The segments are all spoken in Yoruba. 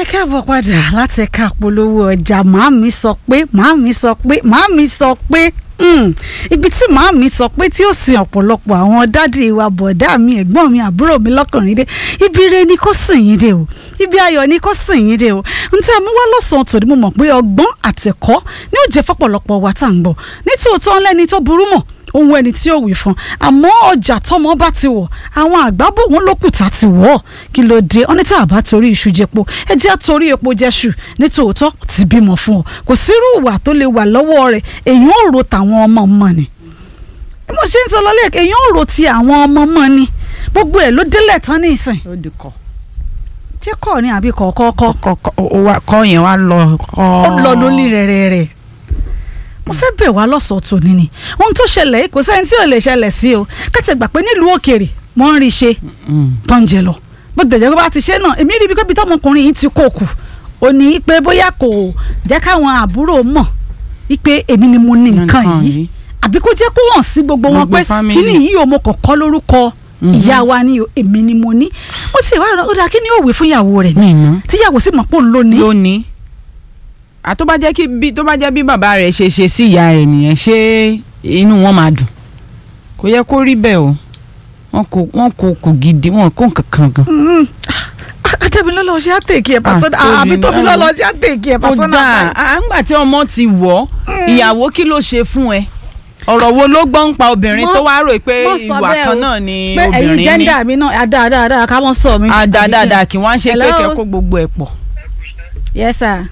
ẹ káàbọ̀ padà láti ẹ̀ka polówó ọjà màámi sọ pé màámi sọ pé màámi sọ pé mm, ibi tí màámi sọ pé tí ó sin ọ̀pọ̀lọpọ̀ àwọn dádì wa bọ̀dá mi ẹ̀gbọ́n mi àbúrò mi lọ́kùnrin dé ibi ire ni kò sìn yín dé o ibi ayọ̀ ni kò sìn yín dé o n tí a mú wá lọ́sàn-án tòní mo mọ̀ pé ọgbọ́n àtẹ̀kọ́ ni ó jẹ́ fọ́pọ̀lọpọ̀ wa tá à ń gbọ́ nítòótọ́ ńlẹ́ni tó burú mọ̀ ohun ẹni tí ó wí fún àmọ́ ọjà tọmọ bá ti wọ̀ àwọn àgbà bò wọ́n lókùtà ti wọ̀ kí ló dé ọ́ní tá a bá torí iṣu jẹpo ẹ jẹ́ torí epo jẹ́ṣù nítòótọ́ ti bímọ fún ọ kò sírú ìwà tó lè wà lọ́wọ́ rẹ̀ èyàn ò ro tàwọn ọmọ mọ̀ ni bí mo ṣe ń sọ lọ́lẹ́ èyàn ò ro ti àwọn ọmọ mọ̀ ni gbogbo ẹ̀ ló délẹ̀ tán ní ìsìn ó di kọ. ṣé kọ́ ni àbí kọ̀ọ̀kọ́ kọ́ yẹn wá lọ. ó lọ lórí rẹ̀ rẹ̀ mo fẹ́ bẹ̀ wá lọ́sọ̀ọ́ tòní ni ohun tó ṣẹlẹ̀ yìí kò sẹ́ni tí ò lè ṣẹlẹ̀ sí o kátẹ́ gbà pé nílùú òkèèrè mo ń rí i ṣe tó ń jẹ lọ bó tẹ̀jẹ̀ pé bá ti ṣe náà èmi rí ibi kóbi tọmọkùnrin yìí ti kó kù ó ní pé bóyá kò jẹ́ káwọn àbúrò mọ̀ wípé èmi ni mo ní nǹkan yìí àbí kó jẹ́ kó hàn sí gbogbo wọn pé kíní yìí o mo kàn kọ́ lórúkọ ìyá wa ni o èmi ni mo ní ó sì wá ó dáa kí ni ó wí fún ìyàwó rẹ̀ tíyàwó sì mọ̀ pé òun ló ní. lónìí àtó bá jẹ́ kí bí tó bá jẹ́ bí bàbá rẹ̀ ṣe ṣe sí ìyá rẹ̀ nìyẹn ṣé inú wọn máa dùn kò yẹ kó rí bẹ́ẹ̀ o wọn kò wọn kò kù gidi wọn kò kankan gan. Tóbilọ́lọ́ ṣe àtẹ̀kì ẹ̀ pàṣẹ àbí Tóbilọ́lọ́ ṣe àtẹ̀kì ẹ̀ pàṣẹ ó dáa àgbà tí ọmọ ti wọ̀ ìyàwó kí ló ṣe fún ẹ ọ̀rọ̀ wo ló gbọ́ ń pa obìnrin tó wá rò pé ìwà kan náà ni obìnrin ní. pé ẹ̀yin jẹ́ńdà mi náà àdáadáa ká mọ́ sọ mi. àdáadáa kí wọ́n ṣe pé kẹ́kọ̀ọ́ gbogbo ẹ̀ pọ̀. yes sir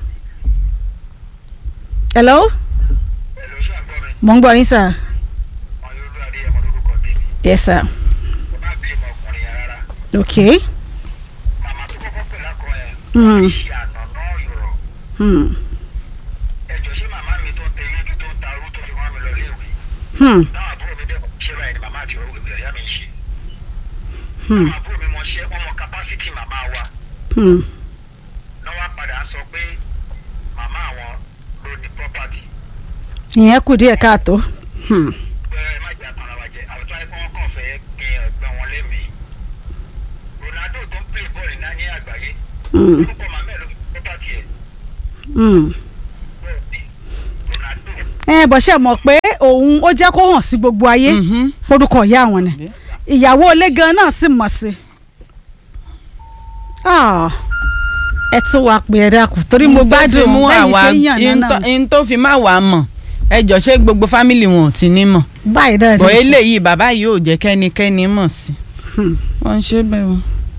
hello mo ń gbọ́ yín sir yes sir okay hmm. Hmm. Hmm. Hmm. Hmm. ìyẹn kù díẹ̀ káàtó. ẹ bọ̀ ṣe mọ̀ pé òun ó jẹ́ kó hàn sí gbogbo ayé orúkọ ìyá àwọn ni ìyàwó ilé gan náà sì mọ̀ sí ẹ tún wá pé ẹ dákun torí mo gbádùn bẹ́ẹ̀ ṣe ń yàn náà. n tó fi má wàá mọ̀ ẹ jọ ṣé gbogbo fámìlì wọn ò ti ní mọ̀. báyìí dáa ní bọ̀ eléyìí bàbá yìí ò jẹ́ kẹ́nikẹ́ni mọ̀ sí. wọ́n ń ṣe bẹ́ẹ̀ o.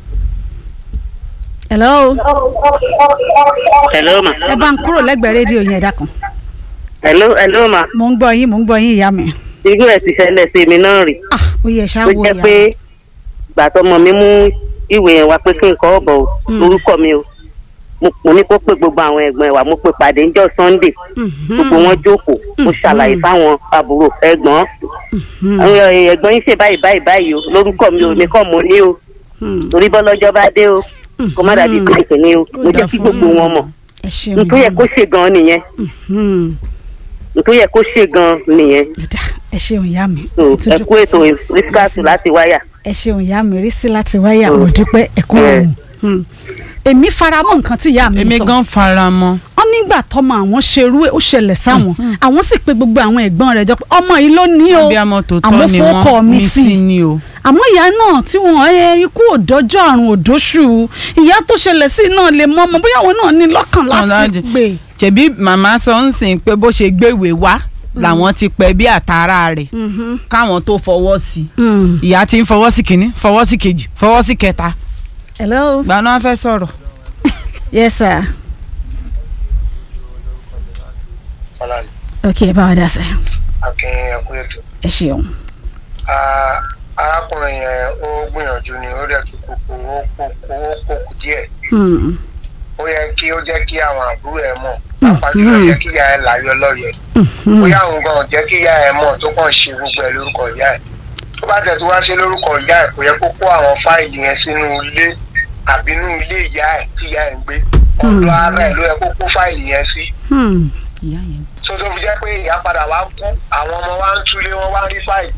hello. hello ma. ẹ bá ń kúrò lẹ́gbẹ̀ẹ́ rédíò yẹn ẹ dákun. hello hello ma. mo ń gbọ́ yín mo ń gbọ́ yín ìyá mi. irú ẹ̀ ti ṣẹlẹ̀ sí mi náà rí. ah ó yẹ ṣáà tó wò jẹ́ ìyá pé ìgbà tọmọ mi mú ìwé yẹn wá pé kí n kọ́ ọ̀bọ̀ o orúkọ mi o mo ní kó pé gbogbo àwọn ẹ̀gbọ́n ẹ̀ wá mo pè pàdé ńjọ́ sunday gbogbo wọn jókòó mo ṣàlàyé fáwọn àbúrò ẹ̀gbọ́n ẹ̀gbọ́n yín ṣe báyìí báyìí báyìí o lórúkọ mi ò ní kọ́ mo ní o torí bọ́lọ́jọ́ bá dé o kó má dàbí kàìkì ni o mo jẹ́ kí gbogbo wọn mọ̀ ẹ ṣeun nítorí yẹ kó ṣe gan nìyẹn nítorí yẹ kó ṣe gan nìyẹn ẹ ṣeun ìyá mi. ẹ kú ètò rísíkàtù láti wáyà. ẹ ṣeun ìyá mi rí sí láti wáyà mo dúpẹ́ ẹ kú òun èmi faramọ́ nǹkan tí ìyá mi sọ èmi gan faramọ́. wọn nígbà tọmọ àwọn ṣerú ẹ ó ṣẹlẹ̀ sáwọn àwọn sì pé gbogbo àwọn ẹ̀gbọ́n rẹ̀ jọ pé ọmọ yìí ló ní o abiyamọ tó àmọ́ tọ́ ni fọkọ wọ́n mi ní sí sí ni o. àmọ́ ìyá náà tí wọ́n ẹ ikú òdọ́jọ́ àrùn òdóṣù ìyá tó ṣẹlẹ̀ sí náà lè mọ ọmọ bóyá àwọn náà ní lọ́kàn láti láti- gbé ṣebí màmá sọ ń sìn pé bó ṣe gbéwèé wá làwọn ti pẹ́ bí àtàrà rẹ̀ káwọn tó fọwọ́ sí i ìyá ti ń fọwọ́ sí kínní fọwọ́ sí kejì fọwọ́ sí kẹta hello gbaná fẹ́ sọ̀rọ̀. yes sir ok ẹ bá wa dá sẹ akin ẹkú ètò. ẹ ṣeun Ah, arákùnrin yẹn ó gbìyànjú ni ó dẹ̀ tún kókó ó kókó ó kókó díẹ̀. Hmm. ó yẹ kí ó jẹ́ kí àwọn àbúrò ẹ̀ mọ̀ pàápàá jùlọ jẹ́ kí ìyá ẹ̀ láyọ̀ lọ́yẹ̀. bóyá àwọn gan jẹ́ kí ìyá ẹ̀ mọ̀ tó kàn ṣe gbogbo ẹ̀ lórúkọ ìyá ẹ̀. tó bá tẹ̀ tó wá ṣe lórúkọ ìyá ẹ̀ kò yẹ kó kó àwọn fáìlì yẹn sínú ilé àbí inú ilé ìyá ẹ̀ tí ìyá ẹ̀ ń gbé. ọ̀dọ̀ ara ẹ̀ ló yẹ kó kó fáìlì yẹn sí. Hmm. ìyá yẹn. tó tó fi jẹ́ pé ìyá padà wá kú àwọn ọmọ wa ń túlé wọn wá rí fáìlì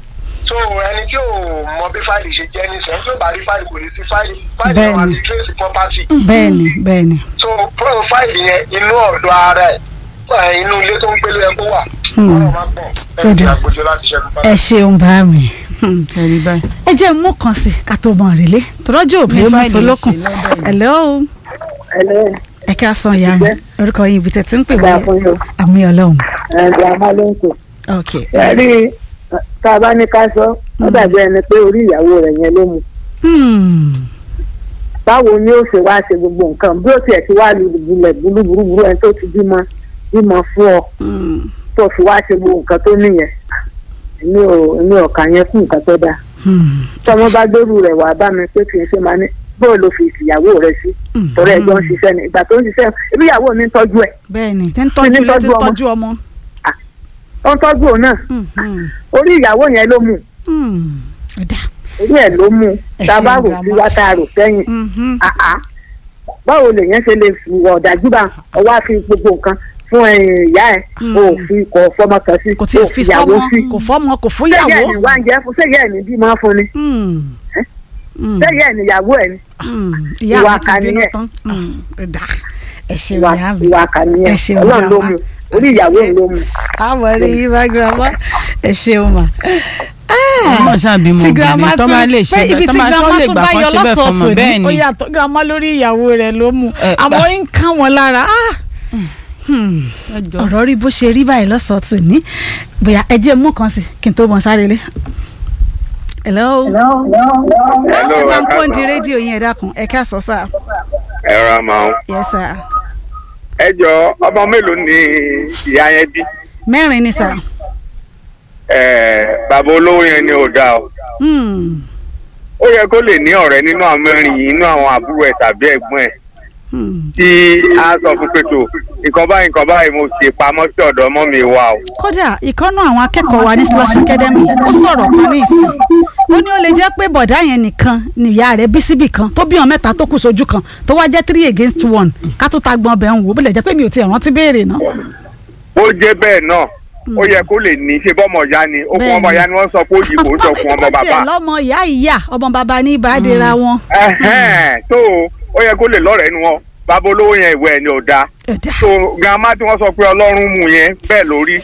so ẹni tí ò mọ bí fáìlì ṣe jẹ́ ní sẹ́yìn tó bá rí fáìlì kò ní fi fáìlì fáìlì náà wà Bẹ́ẹ̀ni. ní trace property bẹ́ẹ̀ni bẹ́ẹ̀ni. so fáìlì yẹn inú ọ̀dọ̀ ara ẹ̀ ẹ̀, inú ilé tó ń gbélé ẹ kó wà Hmm. ọ̀rọ̀ máa pọ̀ Tó ẹ̀ ti dáa. àgbòjọ láti ṣẹ́gun bá ẹ ṣeun bá mi. Hmm. kẹrí báyìí. ẹ jẹ́ mú kan sí ká tó mọ̀ rèlé tọ́jú òbí Ní mú fáìlì solókun. ṣe lọ́dọ̀ yìí. hello ẹlẹ́ ẹ ká san ìyá mi orúkọ yín ibi tẹ̀tí ń pè ìgbà wọlé fún yóò àmì ọlọ́run. ẹ̀ẹ́dì amálẹ́ńkò. ok ẹ̀rí tá a bá ní ká sọ ó dàbí ẹni pé orí ìyàwó rẹ̀ yẹn ló mu. Hmm. báwo ni ó ṣe wá ṣe gbogbo nǹkan bí ó tiẹ̀ ti wá lulẹ̀ burúburú ẹni tó ti bímọ bímọ fún ọ Hmm. tó fi wá ṣe gbogbo nǹkan tó nìyẹn èmi ò èmi ò kà yẹn fún nǹkan tó dáa. Hmm. tọmọ bá gbèrú rẹ̀ wá bá mi pé kì í ṣe máa ní bóò ló fi ìyàwó rẹ̀ sí torí ẹjọ́ ń ṣiṣẹ́ ni ìgbà tó ń ṣiṣẹ́ ibi ìyàwó mi ń tọ́jú ẹ̀ bẹ́ẹ̀ni tẹ́ ń tọ́jú ní ilé tí ń tọ́jú ọmọ. tọ́jú ọmọ. ó ń tọ́jú òun náà Hmm. Hmm. orí ìyàwó yẹn ló mú Hmm. ọ̀dà. orí ẹ̀ ló mú Ẹ tá a bá ṣeun, rò grandma. sí wá tá a rò sẹ́yìn Mhm. àá báwo lèèyàn ṣe lè fi ìwà ọ̀dájú bá ọwọ́ àfi gbogbo nǹkan fún ẹ̀yìn ìyá ẹ̀ Mm. o ò fi kọ̀ fọmọ kan sí kò tí o ì fi ìyàwó fọ́mọ sí kò fọ́mọ kò fún sẹ́yìn ẹ̀ ìyàwó. ní wá ń jẹ́ fún sẹ́yìn ẹ̀ ní bímọ fún ni Hmm. Hmm. sẹ́yìn ẹ̀ ní ìyàwó ẹ̀ ní Hmm. ìyá Ìwà mi ti bínú àkànìyàn. tán. Hmm. ọ̀dà ẹ ṣeun ìwà ìyá mi. ìwà ẹ àkànìyàn ṣeun ọlọ́run ló grandma. mú orí ìyàwó ẹ̀ ló mú. àmọ́ rí yín bá girama ẹ ṣeun mà. ọmọ ṣàbímọ tí girama obìnrin tó máa lè ṣe pé ibi bẹ́ẹ̀ tó tí máa tó girama lè tún gbà bá kan yọ ṣe bẹ́ẹ̀ lọ́sọ̀ọ́ fọmọ tòní bẹ́ẹ̀ ó ni yàtọ̀ girama lórí ìyàwó rẹ̀ ló mú Ẹ, àmọ́ ń ká wọn lára ah. Hmm. Ẹ jọ̀ọ́. ọ̀rọ̀ rí bó ṣe rí báyìí lọ́sọ̀ọ́ tòní bóyá ẹ jẹ́ mú kan sí kí n tó mọ sáré lé. hello. ẹ bá ń pọ́ǹdì rédíò yín ẹ dákun ẹ ká sọ sáà. ẹ ra máa ń. yes sir. ẹ jọ ọmọ mélòó ni ìyá yẹn bí mẹ́rin ni sà. ẹ bàbá olówó yẹn ni ò dáa o Hmm. ó yẹ kó lè ní ọ̀rẹ́ nínú àwọn mẹ́rin yìí nínú àwọn àbúrò ẹ̀ tàbí ẹ̀gbọ́n ẹ̀ Hmm. tí a sọ fún pé tó nǹkan báyìí nǹkan báyìí mo ṣe pamọ́ sí ọ̀dọ̀ ọmọ mi wá o. kódà ìkànnà àwọn akẹ́kọ̀ọ́ wa ní slash academy ó sọ̀rọ̀ kan ní ìsìn ó ní ó lè jẹ́ pé bọ̀dá yẹn nìkan nìyá rẹ̀ bí síbì kan tó bí wọn mẹ́ta tó kù sójú kan tó wá jẹ́ three against one ká tó ta gbọ́n ọbẹ̀ ń wò ó bó lè jẹ́ pé mi ò tiẹ̀ rántí béèrè náà. ó jẹ́ bẹ́ẹ̀ náà ó yẹ kó lè ní ṣe bọ́mọ ìyá ni okùn ọmọ ìyá ni wọ́n sọ pé ó yìí kò ń sọkùn ọmọ Wọ́n tiẹ̀ bàbá. lọ́mọ ìyá ìyá ọmọ bàbá ní ìbádẹ́ra wọn. Ẹhẹ́n, tó ó yẹ kó lè lọ́rẹ̀ẹ́ nu wọn bàbá olówó yẹn ìwé ẹ̀ ni ò dáa Ẹ̀dá. so grandma tí wọ́n sọ pé ọlọ́run mú yẹn bẹ́ẹ̀ lórí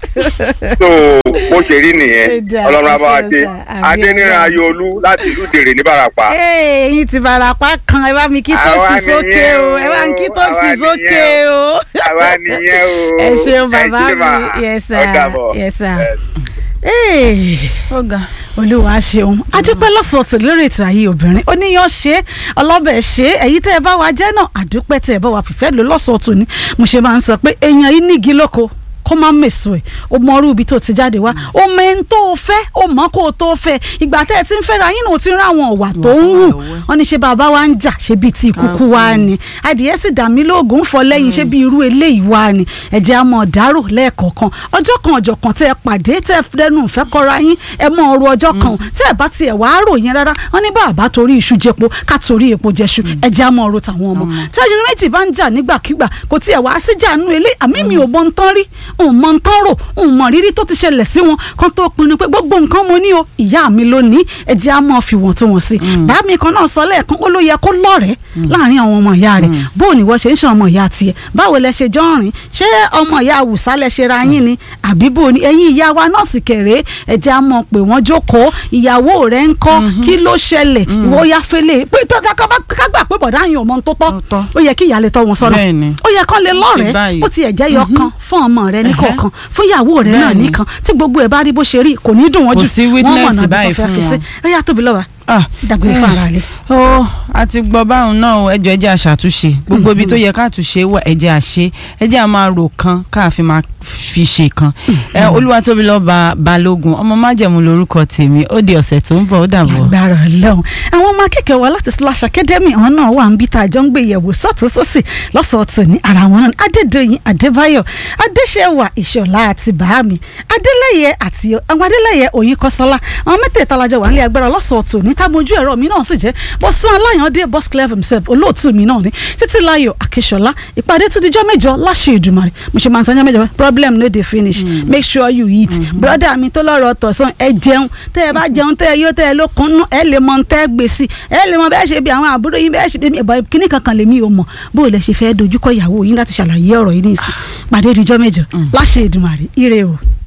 so bó ṣe rí nìyẹn Ẹ̀dá, ọlọ́run ẹ abáwá ṣeun dé sà, àmì adéníran Ọlọ́run. ayọ̀olú láti ìlú dèrè ní barapa. Ee, ẹ̀yin ti barapa kan ẹ bá mi kí tó Àwa sì sókè nìyẹn o o, ẹ bá mi kí tó àwa sì nìyẹn sókè o. àwa nìyẹn o ẹ ṣeun ẹ bàbá ṣé mà. mi yes Ó sir dàbọ̀. yes sir. Ẹ. Ee ọ̀gá olúwa ṣeun adúpẹ́ lọ́sọ̀ọ̀tì lórí ètò ayé obìnrin oníyan ṣe ọlọ́bẹ̀ ṣe èyí tẹ́ ẹ bá wa jẹ́ náà àdúpẹ́ tẹ́ ẹ bá wa fìfẹ́ lò lọ́sọ̀ọ̀tì ni mo ṣe máa ń sọ pé èèyàn yìí nígi lóko kó má mèso ẹ̀ o mọ orú ibi tó ti jáde wá o mọ ẹni tó o fẹ́ o mọ kó o tó fẹ́ ìgbà tẹ́ ẹ ti ń fẹ́ra yín náà o ti ń ráwọn ọ̀wà tó ń hù wọ́n ní ṣe bàbá wa ń jà ṣe bíi ti ìkúkú wa ni adìyẹ sì dà mí lóògùn ń fọ lẹ́yìn ṣe bíi irú eléyìí wa ni ẹ̀jẹ̀ á mọ̀ dárò lẹ́ẹ̀kọ̀ọ̀kan ọjọ́ kan ọjọ́ kan tẹ́ ẹ pàdé tẹ́ ẹ dẹnu ìfẹ́ kọ́ra yín ẹ mọ ọrọ̀ ọjọ́ kan tẹ́ ẹ bá tiẹ̀ wá rò yẹn rárá wọ́n ní bàbá torí iṣu jẹpo ká torí epo jẹṣu ẹ̀jẹ̀ á mọ ọrọ̀ tàwọn ọmọ tẹ́ ẹni méjì bá ń jà nígbàkigbà kò tiẹ̀ wá síjà nínú ilé àmì mi ò mọ nǹkan rí òun mọ nǹkan rò òun mọ rírí tó ti ṣẹlẹ̀ sí wọn kan tó pinnu pé gbogbo nǹkan mo ní o ìyá mi ló ní ẹ̀jẹ̀ á mọ fi wọ̀n tó wọ̀n sí bàá mi kan náà sọ lẹ́ẹ̀kan ó ló yẹ kó lọ́rẹ̀ẹ́ láàrin àwọn ọmọ ìyá rẹ̀ bó o ní wọ́n ṣe ń ṣe ọmọ ìyá tiẹ̀ báwo lẹ ṣe jọ ń rìn ṣé ọmọ ìyá àwùsá lẹ ṣe ra yín ni àbí bó o ní ẹ̀yin ìyá wa náà sì kéré ẹ̀jẹ̀ á mọ̀ pé wọ́n jókòó ìyàwó rẹ̀ ń kọ́ kí ló ṣẹlẹ̀ ìwọ ya fẹ́lẹ̀ pé pé ká- ká- ká gbà pé bọ̀dá yín ò mọ ohun tó tọ́ Tó tọ́. ó yẹ kí ìyá lè tọ́ wọn sọ́nà Bẹ́ẹ̀ni. ó yẹ kán lè lọ́rẹ̀ẹ́ báyìí. ó ti ẹ̀ jẹ́ yọ kan fún ọmọ rẹ ní kọ̀ọ̀kan fún ìyàwó rẹ náà Bẹ́ẹ̀ni. nìkan tí gbogbo ẹ̀ bá rí bó ṣe rí kò ní dùn wọ́n Kò jù sí wọ́n witness mọ̀nà bí báyìí wọ́n fẹ́ fún fi sí wọn. ó yà tóbi lọ́wọ́ Ah, dàgbére fún ara rẹ. ó a ti gbọ́ báwọn náà o, ẹ jọ̀ọ́ ẹ jẹ́ a ṣàtúnṣe gbogbo ibi tó yẹ ká túnṣe wà ẹ jẹ́ a ṣe ẹ jẹ́ a máa rò kan káàfin máa fi ṣe kan ẹ olúwatóbi lọ́ba balógun ọmọ májẹ̀mú lórúkọ tèmi ó di ọ̀sẹ̀ tó ń bọ̀ ó dàbọ̀. agbára Ọlọ́run àwọn ọmọ akẹ́kọ̀ọ́ wa láti slash academy àwọn náà wà ń bí tá a jọ ń gbé yẹ̀wò sọ́tún sósì lọ́sọ̀ọ̀tún ní ara wọn náà adédọ̀yìn adébáyọ̀ adéṣẹ́wà ìṣọ̀lá àti bàámi adélẹ́yẹ àti àwọn adélẹ́yẹ òyìnkọ́sọ́lá àwọn mẹ́tẹ̀ẹ̀ta lajọ wà nílé agbára lọ́sọ̀ọ̀tún ní ní támojú ẹ̀rọ mi náà sì jẹ́ bọ́sùn aláyàndé boss clever himself olóòtú mi náà ní títí láyọ̀ akíṣọlá ìpàdé tún dijọ́ mẹ́jọ láṣẹ ìdùmarè mo ṣe máa ń sanjọ́ mẹ́jọ problem no dey finish make sure you eat brother mi tó lọ́rọ̀ tọ̀sán ẹ jẹun tẹ́ ẹ bá jẹun tẹ́ ẹ yó tẹ́ ẹ lókun nú ẹ lè mọ tẹ́ ẹ gbé sí ẹ lè mọ bẹ́ẹ̀ ṣe bí àwọn àbúrò yín bẹ́ẹ̀ ṣe bí ẹ̀bọ̀ kíní kankan lèmi ò mọ̀ bó o lẹ ṣe fẹ́ dojúkọ ìyàwó yín láti ṣàlàyé ọ̀rọ̀ yìí ní ìsìn pàdé dijọ́ mẹ́jọ láṣẹ ìdùmarè ire o.